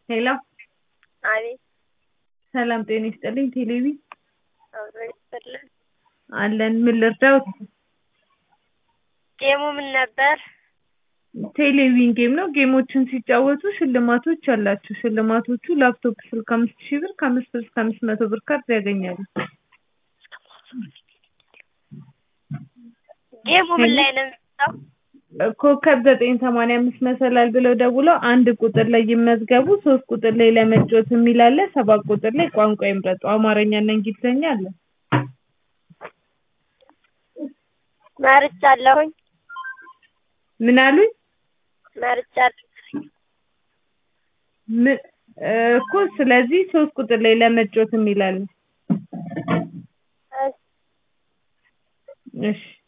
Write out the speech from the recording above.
ሄሎ አቤት ሰላም ጤና ይስጥልኝ ቴሌቢ አብሮ ይስጥልን። አለን ምን ልርዳዎት? ጌሙ ምን ነበር? ቴሌቪዥን ጌም ነው። ጌሞችን ሲጫወቱ ሽልማቶች አላቸው። ሽልማቶቹ ላፕቶፕ ስልክ አምስት ሺህ ብር ከአምስት ብር እስከ አምስት መቶ ብር ካርድ ያገኛሉ። ጌሙ ምን ላይ ነው የሚመጣው? ኮከብ ዘጠኝ ሰማንያ አምስት መሰላል ብለው ደውለው አንድ ቁጥር ላይ ይመዝገቡ። ሶስት ቁጥር ላይ ለመጫወት የሚል አለ። ሰባት ቁጥር ላይ ቋንቋ ይምረጡ። አማርኛና እንግሊዝኛ አለ። መርጫለሁኝ ምን አሉኝ? መርጫለሁ። ምን እኮ ስለዚህ ሶስት ቁጥር ላይ ለመጫወት የሚል አለ። እሺ እሺ